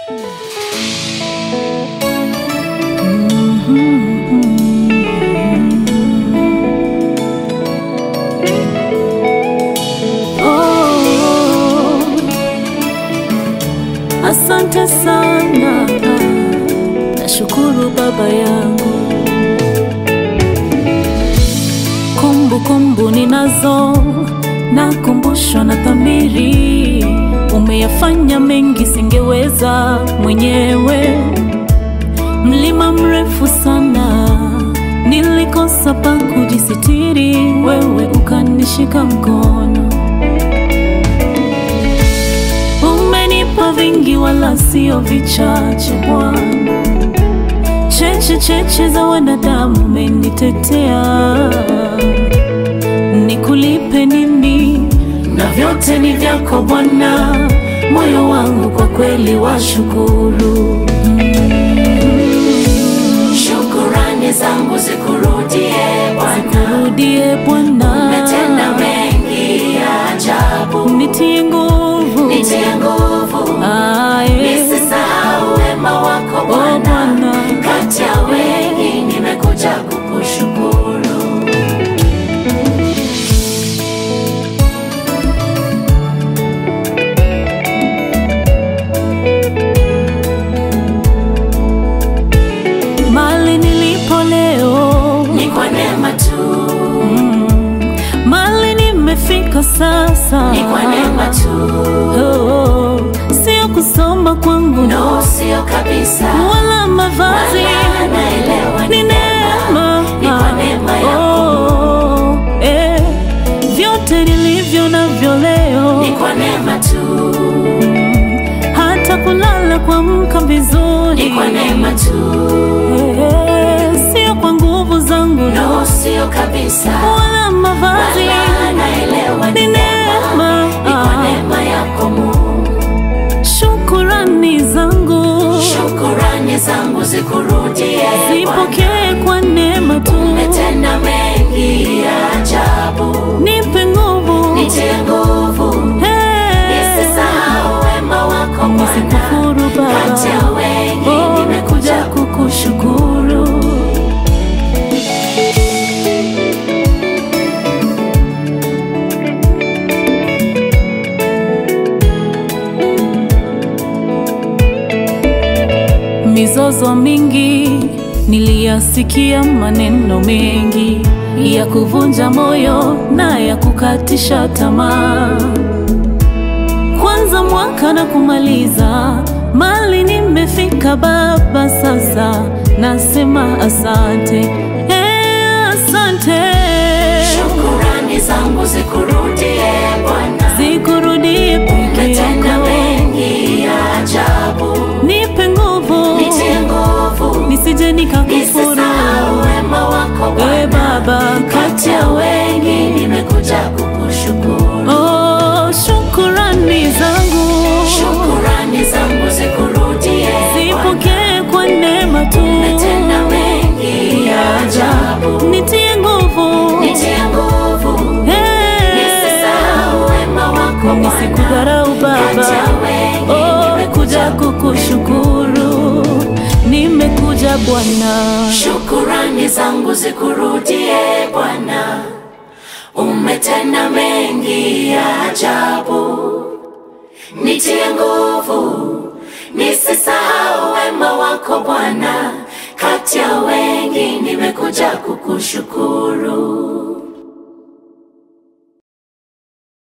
Asante sana, nashukuru baba yangu. Kumbukumbu ninazo, nakumbushwa na dhamiri. Umeyafanya mengi singeweza mwenyewe. Mlima mrefu sana, nilikosa pa kujisitiri, wewe ukanishika mkono. Umenipa vingi wala sio vichache Bwana, cheche cheche za wanadamu umenitetea. Nikulipe nini? Na vyote ni vyako Bwana, moyo wangu kwa kweli washukuru. Shukurani zangu zikurudie Bwana, Rudie Bwana, umetenda mengi ya ajabu, nitie nguvu, nitie nguvu, Aye. nisisahau wema wako Oh, Bwana. Bwana. Kati ya wengi nimekuja kukushukuru. Mali nilipo leo, Ni kwa neema tu, mali nimefika sasa, ni kwa neema tu, Oh, sio kusoma kwangu no sio kabisa, wala mavazi, Wala naelewa ni ni neema, ni kwa neema yako. Oh, eh, vyote nilivyo navyo leo, ni kwa neema tu, hata kulala kuamka vizuri, ni kwa neema tu, Eh, sio kwa nguvu zangu no sio kabisa, wala mavazi, Wala naelewa ni ni neema, ni kwa neema yako Mungu. shukurani zangu Shukurani zangu zikurudie Bwana. zipokee kwa neema tu, Umetenda mengi ya ajabu, nipe nguvu nitie nguvu, Hey. nisisahau wema wako Bwana. Nisikufuru Kati ya Baba, wengi oh, nimekuja kukushukuru. Mizozo mingi niliyasikia, maneno mengi ya kuvunja moyo na ya kukatisha tamaa kwanza mwaka na kumaliza, mali nimefika Baba, sasa nasema asante, eh, asante, Shukurani zangu zikurudie Bwana. zikurudie peke Umetenda yako, mengi ya ajabu, nipe nguvu, nitie nguvu, nisije nikakufuru, nisisahau wema wako eh, Bwana. Baba, Kati ya wengi nimekuja kukushukuru. oh, shukurani zangu Shukurani zangu zikurudie Bwana. zipokee kwa neema tu, Umetenda mengi ya ajabu, nitie nguvu, nitie nguvu, eh, nisisahau wema wako Bwana. Nisikudharau Kati Baba, ya wengi oh, nimekuja kuja kukushukuru, nimekuja Bwana. Shukurani zangu zikurudie Bwana, umetenda mengi ya ajabu, nitie nguvu, nisisahau wema wako Bwana. Kati ya wengi nimekuja kukushukuru.